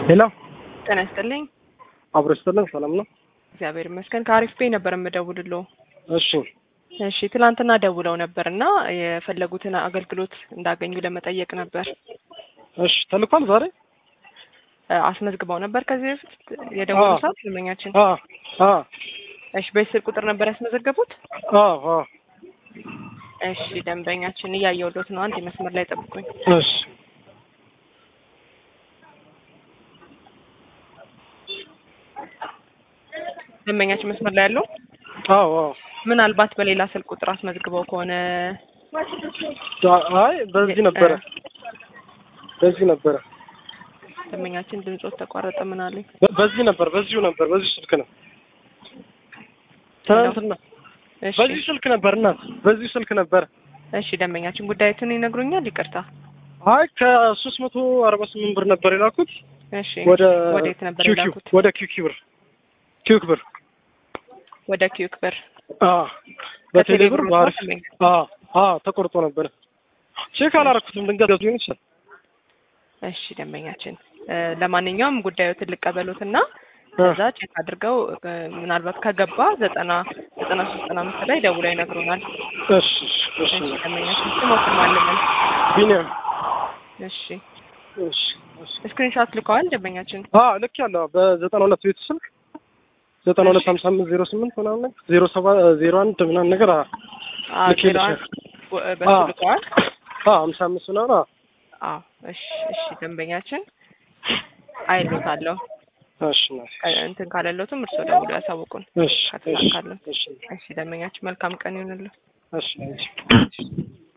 ሄሎ ጤና ይስጥልኝ። አብሮ ይስጥልን። ሰላም ነው? እግዚአብሔር ይመስገን። ከአሪፍ ፔ ነበር የምደውልልዎ። እሺ እሺ ትላንትና ደውለው ነበር እና የፈለጉትን አገልግሎት እንዳገኙ ለመጠየቅ ነበር። እሺ ተልኳል ዛሬ? እ አስመዝግበው ነበር ከዚህ በፊት የደወሉ አዎ። ሰዓት ደንበኛችን። አ አ እሺ በስልክ ቁጥር ነበር ያስመዘገቡት? አ አ እሺ ደንበኛችን እያየሁሎት ነው። አንድ መስመር ላይ ጠብቁኝ። እሺ ደንበኛችን መስመር ላይ ያለው አዎ አዎ ምናልባት በሌላ ስልክ ቁጥር አስመዝግበው ከሆነ አ- አይ በዚህ ነበረ በዚህ ነበረ ደንበኛችን ድምጾት ተቋረጠ። ምን አለኝ? በ- በዚህ ነበር በዚሁ ነበር በዚሁ ስልክ ነው ትናንትና እሺ በዚህ ስልክ ነበር እናት በዚሁ ስልክ ነበር እሺ ደንበኛችን ጉዳዩትን ይነግሩኛል? ይቅርታ። አይ ከሶስት መቶ አርባ ስምንት ብር ነበር የላኩት እሺ ወደ ወዴት ነበር ኪው ኪው የላኩት? ወደ ኪው ኪው ብር ኪው ብር ወደ ኪዩክ ብር አ በቴሌ ከቴሌ ብር ብር በአሪፍ ነው ደንበኛ? አ አ ተቆርጦ ነበር ቼክ አላረኩትም ድንገት ሊሆን ይችላል እሺ ደንበኛችን እ ለማንኛውም ጉዳዩትን ልቀበሉትና አ ከዛ ቼክ አድርገው እ ምናልባት ከገባ ዘጠና ዘጠና ሶስት ዘጠና አምስት ላይ ደውለው ይነግሩናል። እሺ እሺ እሺ እሺ ደንበኛችን ስሞትን ማለምን ቢኒያም እሺ እሺ እሺ ስክሪንሾት ልከዋል ደንበኛችን። አ ልክ ያለው በዘጠና ሁለት ቤቱ ስልክ ዘጠና ሁለት ሀምሳ አምስት ዜሮ ስምንት ምናምን ነገር ዜሮ ሰባ ዜሮ አንድ ምናምን ነገር አ አ ልክ ዜሮ ይልሻል። አንድ ወ- በሱ አ ልከዋል። አ ሀምሳ አምስት ምናምን አ አዎ እሺ እሺ ደንበኛችን አይሎታለሁ እሺ ናት እ እንትን ካለሎትም እርስዎ ደውሎ ያሳውቁን እሺ እሺ ከተሳካለን። እሺ እሺ ደንበኛችን መልካም ቀን ይሁንልዎ። እሺ እሺ እሺ